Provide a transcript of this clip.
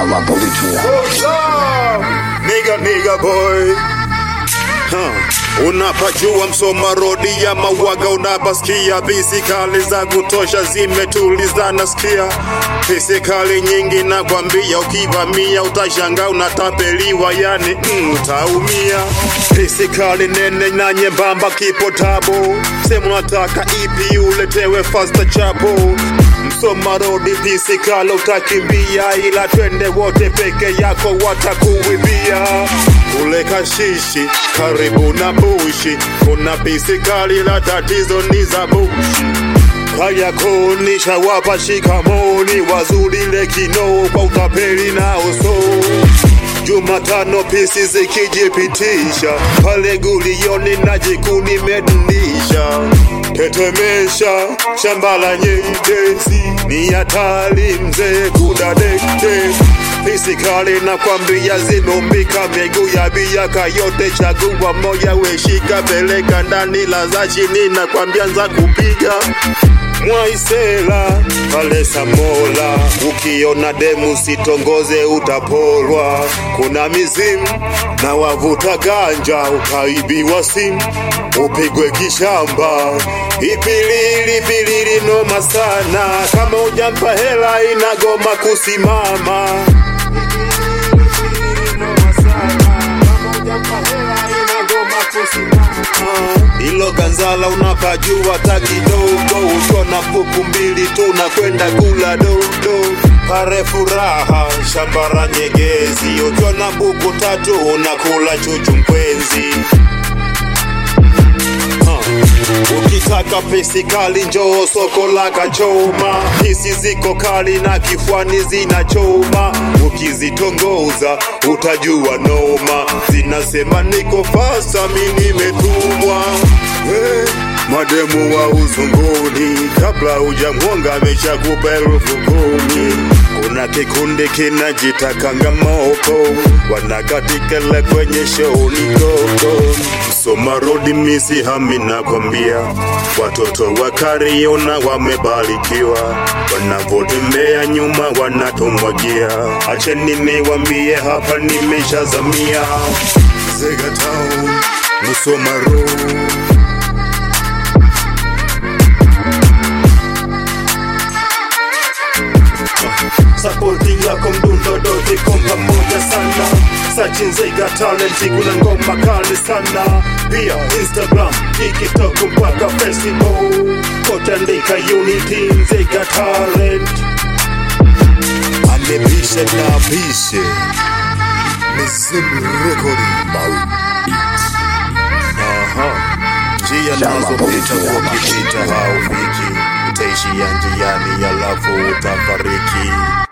Shama Politia. Nigga, nigga boy huh. Unapajua Msoma rodi ya Mawaga, unapasikia bisi kali za kutosha zimetulizana, sikia bisi kali nyingi nakwambia, ukivamia utashanga unatapeliwa, yani mm, utaumia. Bisi kali nene na nyembamba, kipo tabo, sema unataka ipi uletewe fasta chapo Msoma rodi pisi kala utakimbia, ila twende wote peke yako watakuibia. Kule kashishi karibu na bushi, kuna pisi kali la tatizo ni za bushi. Kaya konisha wapa shikamoni, wazulile kino kwa utapeli na uso Jumatano pisi zikijipitisha pale gulioni na jikuni medunisha tetemesha shamba la nyedezi ni hatari mzee kudadekte pisi kali na kwambia zimeumbika miguu ya biaka yote chagua moja weshika peleka ndani la za chini na kwambia nza kupiga Mwaisela pale Samola, ukiona demu sitongoze utapolwa. Kuna mizimu na wavuta ganja, ukaibiwa simu upigwe kishamba. Ipilili pilili noma sana, kama ujampa hela inagoma kusimama. Ilo ganzala unapajua ta kidogo, ukiona buku mbili tu na kwenda kula dodo. Pare furaha shambara nyegezi, ukiona buku tatu unakula chuchu mkwenzi. Ukitaka pesi kali njoo soko la Kachoma, hisi ziko kali na kifwani zinachoma. Ukizitongoza utajua noma, zinasema niko fasa, mi nimetumwa. Hey, mademu wa uzunguni, kabla hujamwonga ameshakupa elfu kumi. Kuna kikundi kinajitakanga moko, wanakatikele kwenye show ni koko. Msoma rodi misi hami nakwambia, watoto wa Kariona wamebarikiwa, wanavotembea nyuma wanatomwagia. Acheni niwambie hapa nimeshazamia Zega Town, Msoma Road. Sapoti yako mdundo dote kwa pamoja sana Searching Zega Talent kuna ngoma kali sana Pia Instagram, TikTok mpaka Facebook Kote andika Unity Zega Talent Amepishe na pishe Mizimu Recording Mau Aha Njia Shama nazo pita Politia. ukipita haufiki Utaishia njiani alafu utafariki